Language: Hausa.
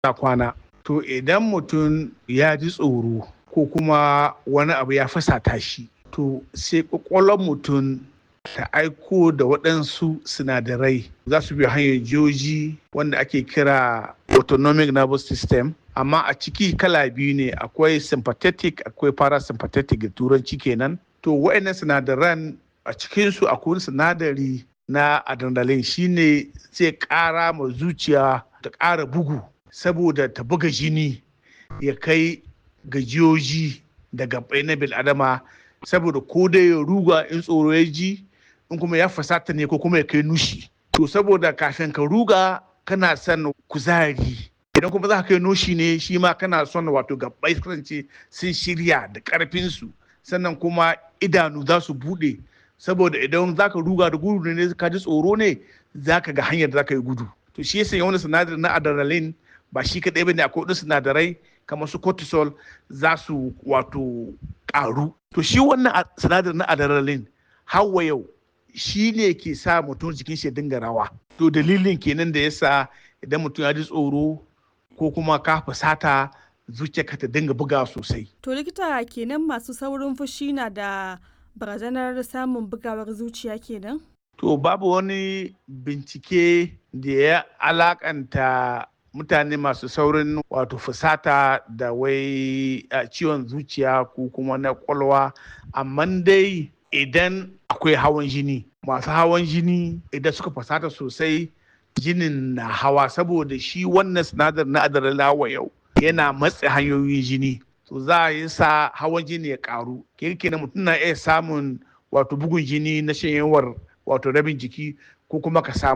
ta kwana to idan mutum ya ji tsoro ko kuma wani abu ya fasata shi to sai kwakwalwar mutum ta aiko da waɗansu sinadarai za su bi hanyar jiyoji wanda ake kira autonomic nervous system amma a ciki kala biyu ne akwai sympathetic akwai parasympathetic da turanci kenan to wa'annan sinadaran a cikinsu akwai sinadari na adrenaline shine zai ƙara ma zuciya ta ƙara bugu saboda ta buga jini ya kai gajiyoji da gabai na bil'adama saboda ko dai ya ruga in tsoro ya ji in kuma ya fasata ne ko kuma ya kai nushi to saboda kafin ka ruga kana son kuzari idan kuma za ka kai nushi ne shi ma kana son wato gabai kasance sun shirya da karfinsu sannan kuma idanu za su bude saboda idan za ka ruga da gudu ne ka ji tsoro ne za ka ga hanyar da za ka yi gudu to shi yasa wani sinadari na adrenaline ba shi kaɗai ba ne akwai wasu sinadarai kamar su cortisol za su wato ƙaru to shi wannan sinadari na adrenaline hawa yau shi ne ke sa mutum jikin shi dinga rawa to dalilin kenan da yasa idan mutum ya ji tsoro ko kuma ka fusata zuciyarka ta dinga buga sosai To likita kenan masu saurin fushi na da barazanar samun bugawar zuciya kenan? To babu wani bincike da ya alakanta mutane masu saurin wato fusata da wai ciwon zuciya ko kuma na kwalwa amma dai idan akwai hawan jini masu hawan jini idan suka fusata sosai jinin na hawa saboda shi wannan sinadar na adrenaline yau yana matse hanyoyin jini to za a yi sa hawan jini ya karu kirkina mutum na iya samun wato bugun jini na shanyewar wato rabin jiki ko kuma ka samu